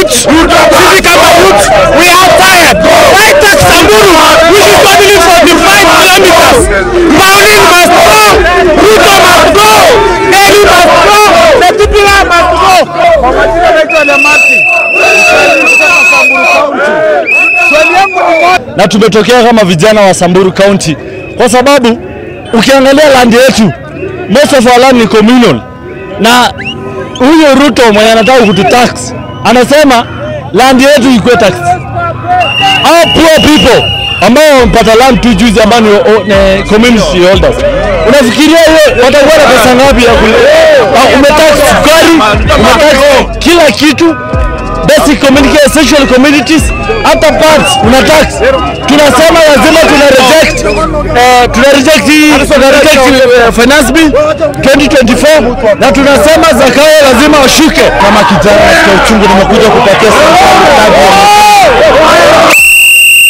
youth, sisi kama youth, we are tired. Why take Samburu, which is traveling 45 kilometers? Pauline must go, Ruto must go, Eli must go, Setipila must go. Kwa majina naitwa Lemati. Kutoka Samburu County. Swali yangu ni moja. na tumetokea kama vijana wa Samburu County kwa sababu ukiangalia land yetu most of our land ni communal, na huyo Ruto mwenye anataka kututax anasema land yetu ikuwe tax. Hao poor people ambao wamepata land tu juzi ambao ni, o- ni community holders, unafikiria hiyo watakuwa na pesa ngapi ya kule? Ah, Umetax sukari, umetax kila kitu basic community, essential communities, hata parts una tax. Tunasema lazima tuna reject eh, tuna reject hii tuna reject eh, finance bill 2024 na tunasema Zakayo lazima washuke. Kama kijana katika uchungu, nimekuja kupatia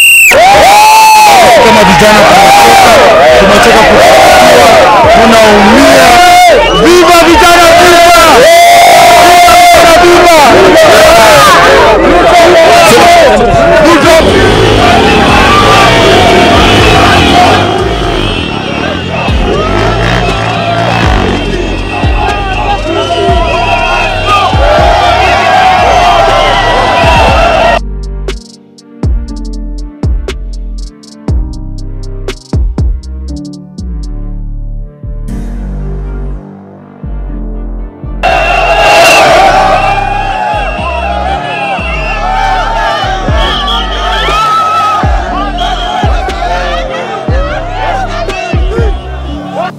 kama vijana tumechoka, tumechoka kufikiwa, tunaumia